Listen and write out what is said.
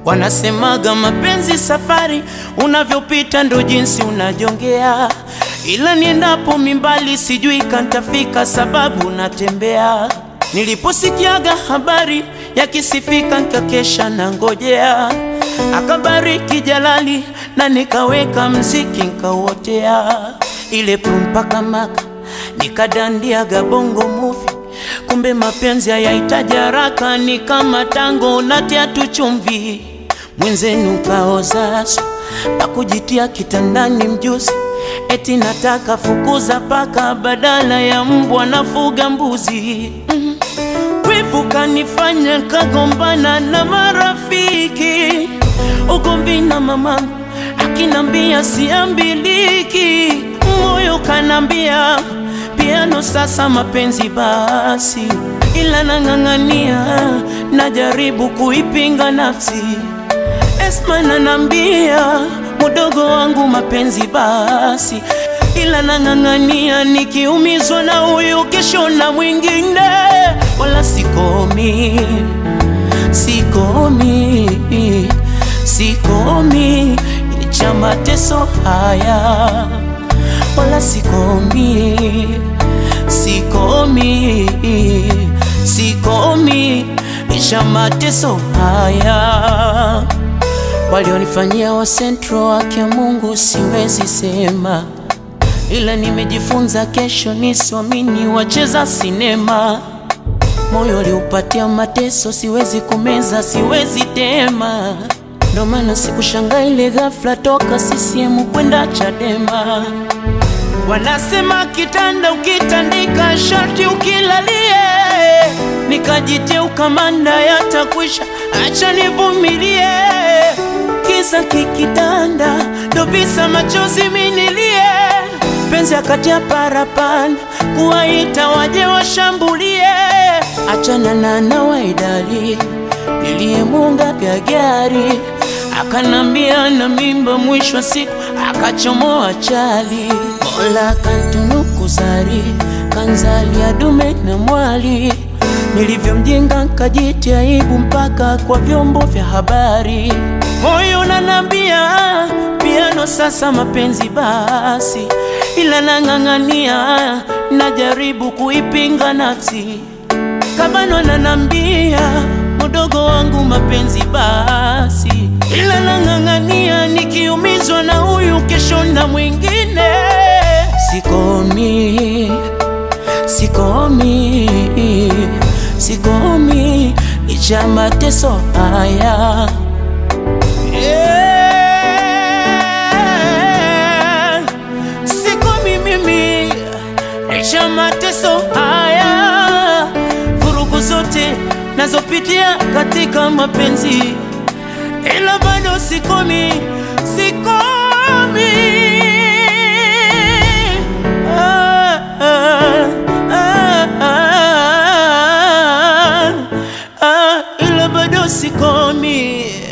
Wanasemaga mapenzi safari, unavyopita ndo jinsi unajongea, ila niendapo mimbali sijui kantafika, sababu natembea. Niliposikiaga habari yakisifika, nkakesha na ngojea, akabariki Jalali na nikaweka mziki nkauotea, ile prumpaka maka nikadandiaga bongo movie kumbe mapenzi hayahitaji haraka, ni kama tango natia tu chumvi. Mwenzenu kaozaso na kujitia kitandani mjuzi, eti nataka fukuza paka badala ya mbwa nafuga mbuzi. Mm. Wivu kanifanya kagombana na marafiki, ugomvi na mama akinambia siambiliki, moyo kanambia piano sasa mapenzi basi, ila nang'ang'ania, najaribu kuipinga nafsi. Esma nanambia mudogo wangu mapenzi basi, ila nang'ang'ania, nikiumizwa na huyu kesho na mwingine, wala sikomi, sikomi, sikomi, cha mateso haya wala sikomi, sikomi, sikomi isha mateso haya walionifanyia wa sentro wake Mungu siwezi sema, ila nimejifunza kesho nisiamini wacheza sinema. Moyo uliupatia mateso, siwezi kumeza, siwezi tema ndo maana sikushangaa ile ghafla toka CCM kwenda Chadema. Wanasema kitanda ukitandika sharti ukilalie, nikajitia ukamanda yatakwisha, acha nivumilie. Kisa kikitanda ndo visa machozi minilie, penzi akatia parapanda kuwaita waje washambulie, achana na nawaidali niliyemunga gagari akanambia na mimba, mwisho wa siku akachomoa chali. Mola kantunuku zari kanzalia dume na mwali, nilivyomjenga nkajitia aibu mpaka kwa vyombo vya habari. Moyo nanambia piano sasa mapenzi basi, ila nang'ang'ania, najaribu kuipinga nafsi. Kabano nanambia mudogo wangu mapenzi basi, ila nang'ang'ania, nikiumizwa na huyu kesho na mwingine. Sikomi, sikomi, sikomi licha mateso haya yeah. Sikomi mimi licha mateso haya, vurugu zote nazopitia katika mapenzi, ila bado sikomi, sikomi. Ah, ah, ah, ah, ah, ila bado sikomi.